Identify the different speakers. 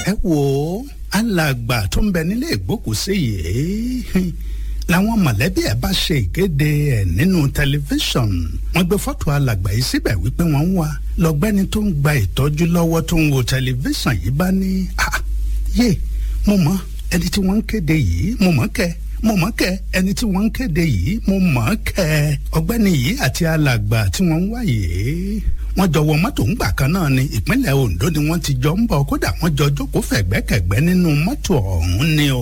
Speaker 1: ẹ wò ó alàgbà tó ń bẹ nílé ìgbókùsí yìí làwọn mọ̀lẹ́bí ẹ̀ bá ṣe ìkéde ẹ̀ nínú tẹlifíṣọ̀n wọ́n gbé fọ́tò alàgbà yìí síbẹ̀ wípé wọ́n ń wá lọ́gbẹ́ni tó ń gba ìtọ́jú lọ́wọ́ tó ń wo tẹlifíṣọ̀n yìí bá ní yé mo mọ̀ ẹni tí wọ́n ń kéde yìí mo mọ̀ kẹ́ mo mọ̀ kẹ́ ẹni tí wọ́n ń kéde yìí mo mọ̀ kẹ́ ọ̀gbẹ́ni yìí àti alàgbà tí wọ́n ń wá yìí wọ́n jọ wọ mọ́tò ńgbà kan náà ní ìpínlẹ̀ Ondo ni wọ́n ti jọ ń bọ̀ kódà wọ́n jọ jókòó fẹ̀gbẹ́kẹ̀gbẹ́ nínú mọ́tò ọ̀hún ni o.